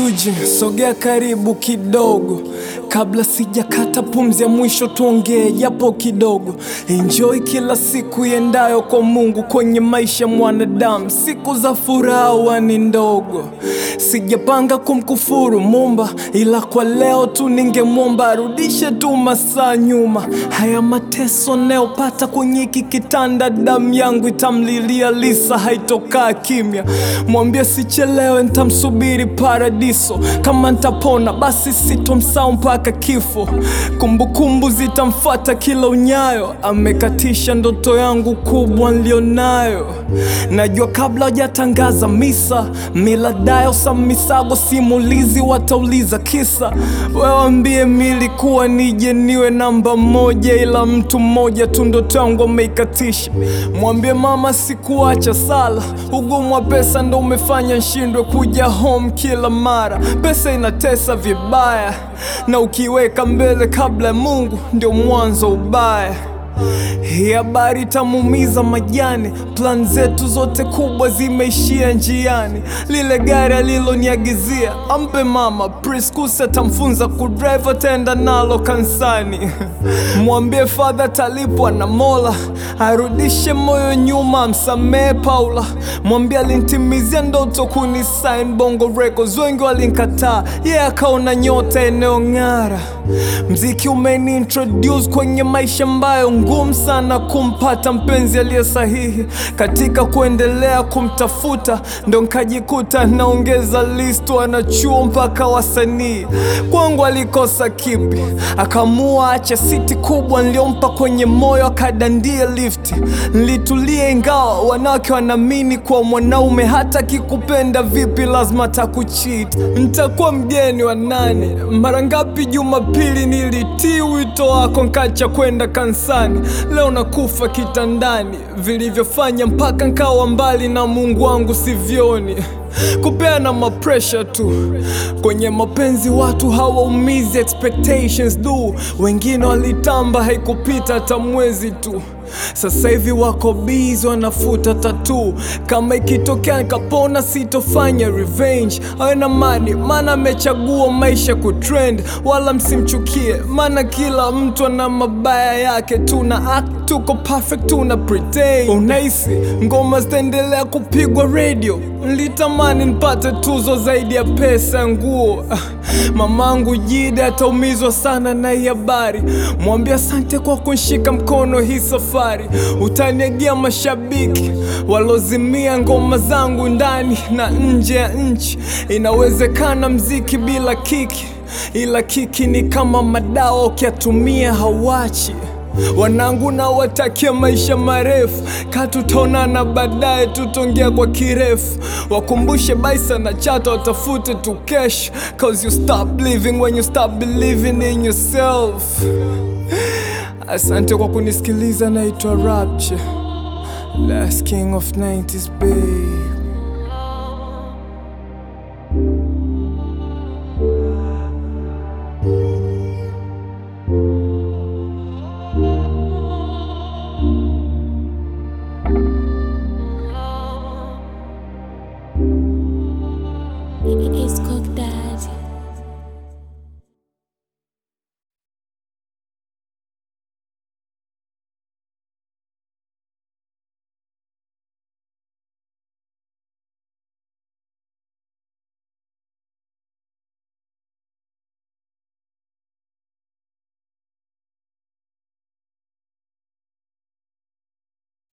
Eugene, sogea karibu kidogo, kabla sijakata pumzi ya mwisho, tuongee japo kidogo. Enjoy kila siku iendayo kwa Mungu kwenye maisha mwanadamu, siku za furaha ni ndogo. Sijapanga kumkufuru Muumba, ila kwa leo tu ningemwomba arudishe tu masaa nyuma. Haya mateso nayopata kwenye hiki kitanda, damu yangu itamlilia Lisa, haitokaa kimya. Mwambie sichelewe, ntamsubiri paradiso. Kama ntapona basi sitomsahau mpaka kifo. Kumbukumbu zitamfuata kila unyayo, amekatisha ndoto yangu kubwa nilionayo. Najua kabla hajatangaza misa, miladayo sa misago simulizi watauliza kisa. Wewambie milikuwa nije niwe namba moja, ila mtu mmoja tu ndoto yangu ameikatisha. Mwambie mama sikuacha sala, ugumu wa pesa ndo umefanya nshindwe kuja home kila mara. Pesa inatesa vibaya, na ukiweka mbele kabla ya Mungu ndio mwanzo ubaya. Hii habari itamuumiza majani, plan zetu zote kubwa zimeishia njiani. Lile gari aliloniagizia ampe mama, Priscus atamfunza kudrive, ataenda nalo kansani. Mwambie fadha talipwa na Mola, arudishe moyo nyuma, amsamehe Paula. Mwambie alinitimizia ndoto kunisign Bongo Records, wengi walinkataa, yeye yeah, akaona nyota inayong'ara. Mziki umeni introduce kwenye maisha ambayo ngumu sana kumpata mpenzi aliye sahihi. Katika kuendelea kumtafuta, ndo nkajikuta naongeza list wanachuo mpaka wasanii. Kwangu alikosa kipi? Akamua acha siti kubwa niliompa kwenye moyo, akadandia lifti. Nilitulia ingawa wanawake wanaamini kwa mwanaume hata kikupenda vipi lazima takuchiti. Ntakuwa mgeni wa nani? Mara ngapi Jumapili nilitii wito wako nkacha kwenda kansani. Leo nakufa kitandani, vilivyofanya mpaka nkawa mbali na Mungu wangu sivyoni. Kupeana mapresha tu kwenye mapenzi, watu hawaumizi expectations du. Wengine walitamba haikupita hata mwezi tu, sasa hivi wako busy wanafuta tatu. Kama ikitokea nikapona, sitofanya revenge. Awe na mani, maana amechagua maisha kutrend. Wala msimchukie, maana kila mtu ana mabaya yake. Tuna act tuko perfect, tuna pretend. Unahisi ngoma zitaendelea kupigwa radio? Nilitamani nipate tuzo zaidi ya pesa ya nguo. Mamangu Jide ataumizwa sana na hii habari. Mwambie asante kwa kunshika mkono hii safari. Utaniagia mashabiki walozimia ngoma zangu ndani na nje ya nchi. Inawezekana mziki bila kiki, ila kiki ni kama madawa, ukiatumia hawachi Wanangu na watakia maisha marefu, katutaonana baadaye, tutongea kwa kirefu. Wakumbushe Baisa na Chata watafute tu kesho, cause you stop living when you stop believing in yourself. Asante kwa kunisikiliza, naitwa Rapture, last king of 90s babe.